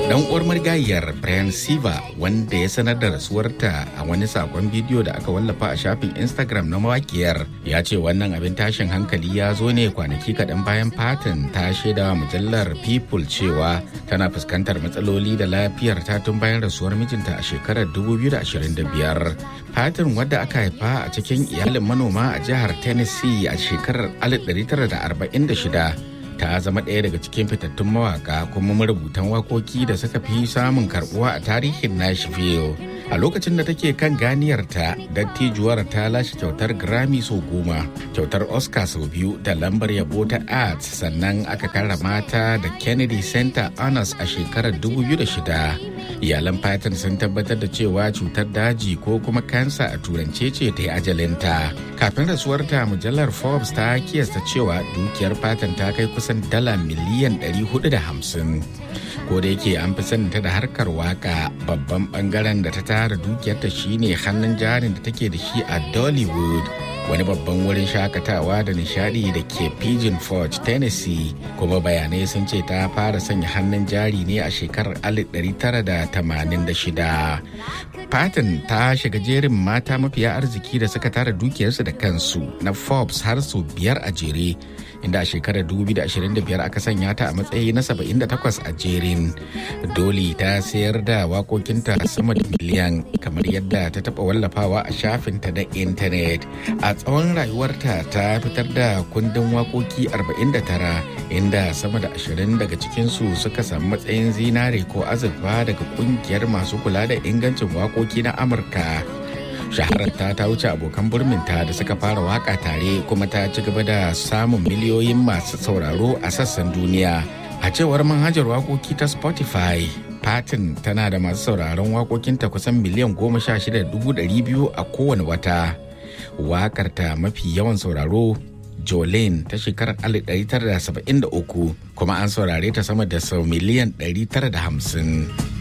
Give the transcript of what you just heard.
dan uwar marigayiyar Brian Siva wanda ya sanar da rasuwarta a wani sakon bidiyo da aka wallafa a shafin Instagram na mawakiyar ya ce wannan abin tashin hankali ya zo ne kwanaki kaɗan bayan Patton ta shaida mujallar People cewa tana fuskantar matsaloli da lafiyar ta tun bayan rasuwar mijinta a shekarar 2025. Patton wadda aka haifa a cikin iyalin manoma a jihar Tennessee a shekarar 1946 ta zama ɗaya daga cikin fitattun mawaka kuma marubutan wakoki da suka fi samun karbuwa a tarihin Nashville. A lokacin da take kan ganiyarta, dattijuwar ta lashe kyautar Grammy sau goma, kyautar Oscar sau biyu da lambar yabo ta Arts sannan aka karrama ta da Kennedy Center Honors a shekarar 2006. Iyalan Patton sun tabbatar da cewa cutar daji ko kuma kansa a turance ce ta yi ajalinta. Kafin rasuwarta mujallar Forbes ta kiyasta cewa dukiyar Patton ta kai kusan dala miliyan 450. ko da yake an fi saninta da harkar waka babban bangaren da ta tara dukiyarta shine hannun jarin da take da shi a dollywood wani babban wurin shakatawa da nishadi da ke pigeon forge tennessee kuma bayanai sun ce ta fara sanya hannun jari ne a shekarar 1986 Patton ta shiga jerin mata mafiya arziki da suka tara dukiyarsu da kansu na Forbes har sau biyar a jere inda a shekarar 2025 aka sanya ta a matsayi na 78 a jerin. Doli ta sayar da wakokinta sama da miliyan kamar yadda ta taba wallafawa a shafinta na intanet. A tsawon rayuwarta ta fitar da kundin wakoki 49 inda sama da 20 daga cikinsu suka samu matsayin zinare ko azurfa daga kungiyar masu kula da ingancin wakoki na Amurka. shahararta ta wuce abokan burminta da suka fara waka tare kuma ta ci gaba da samun miliyoyin masu sauraro a sassan duniya a cewar manhajar wakoki ta spotify Patin tana da masu sauraron wakokinta kusan miliyan goma sha shida dubu ɗari biyu a kowane wata wakarta mafi yawan sauraro Jolene ta shekarar 1973 kuma an saurare ta sama da sau miliyan 950.